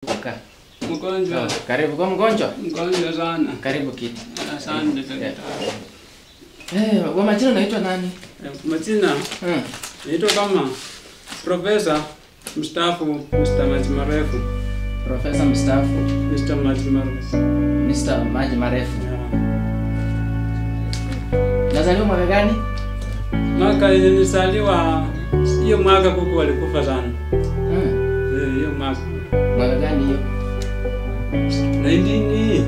Kukaa. Mgonjwa, Karibu kwa mgonjwa. mgonjwa sana. Karibu kiti. Asante Yeah. daktari. Eh, kwa majina unaitwa nani? Eh, Majina Hmm. naitwa kama Profesa mstaafu Mr. Maji Marefu. Profesa mstaafu Mr. Maji Marefu. Mr. Maji Marefu. Yeah. Nazaliwa mwaka gani? Mwaka yenye nilizaliwa hiyo mwaka kuku walikufa sana. Hmm. Eh, hiyo mwaka. Mwaka gani hiyo? 19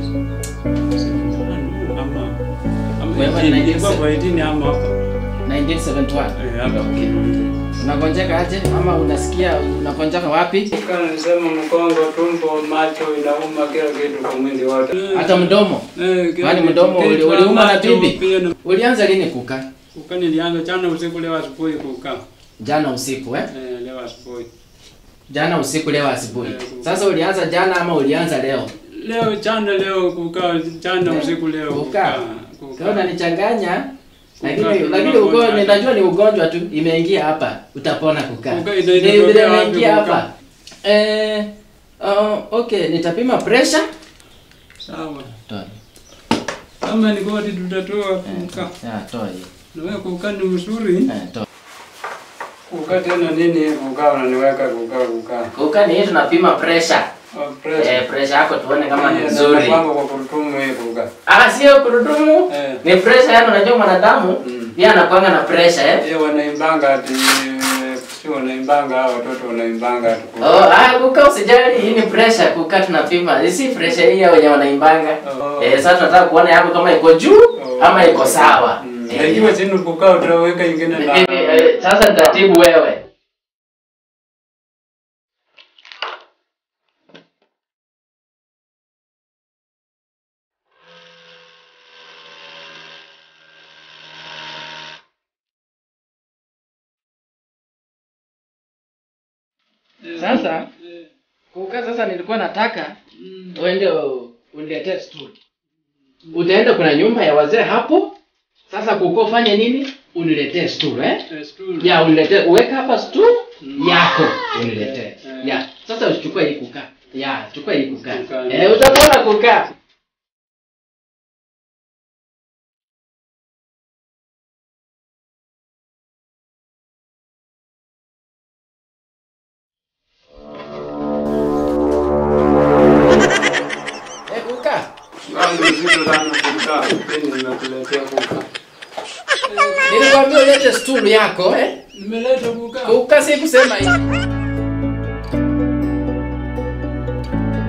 ama ama Wewe 18, 19 ilikuwa kwa 18 ama hapa. 1971. Eh, hapa. Okay. Unagonjeka aje ama unasikia unagonjeka wapi? Kana nisema mkongo, tumbo, macho inauma kila kitu kwa mwili wote. Hata mdomo. Eh, kila Kwani kitu. mdomo uli- Kichwa, uliuma na macho, bibi? pia na- Ulianza lini kukaa? Kukaa nilianza jana usiku, leo asubuhi kukaa. Jana usiku eh? Eh, leo asubuhi. Jana usiku leo asubuhi. Eh, kukaa. Sasa ulianza jana ama ulianza leo? Leo jana, leo kukaa, jana usiku, leo Kukaa. kukaa. Kama unanichanganya lakini Kukaa, lakini kukaa, ugonjwa kukaa. najua ni ugonjwa tu imeingia hapa utapona kukaa. Kukaa, Ni ita- vile itatokea wapi imeingia kukaa? hapa. Eh uh, okay nitapima pressure. Sawa. Toa. Kama ni goti tutatoa kukaa. Ya toa hiyo. Na wewe kukaa ni mzuri. Eh toa. Kukaa tena nini kukaa unaniweka kukaa kukaa. Kukaa ni hii tunapima pressure. Oh, pressure. Eh pressure yako tuone kama ni Yeah, nzuri. napanga kwa kurutumu hii kukaa. Ah sio kurudumu. Eh. Ni pressure yani unajua mwanadamu Mm. pia anakuanga na pressure eh. Yeye wanaimbanga ati si wanaimbanga hao watoto wanaimbanga ati kukaa. Oh, ah, kukaa usijali, hii ni pressure kukaa tunapima. Hii si pressure hii ya wenye wanaimbanga. Oh. Eh, sasa tunataka kuona yako kama iko juu Oh. ama iko sawa. Mm. Eh, Ikiwa chini kukaa utaweka ingine eh, na eh, sasa nitatibu wewe. Sasa kukaa sasa nilikuwa nataka Mm. uende u- uniletee stool. Utaenda kuna nyumba ya wazee hapo. Sasa kuko fanye nini? Uniletee stool eh? Eh, stool. Ya uniletee uweka hapa stool Mm. yako uniletee. Eh. Ya, sasa usichukue hii kukaa. Ya, chukua hii kukaa. Kukaa. Eh, utapona kukaa. Eh, kukaa. Wangu mzito sana kukaa. Mimi nimekuletea kukaa. Nilikwambia ulete stool yako eh? Nimeleta kukaa. Kukaa si kusema hivi.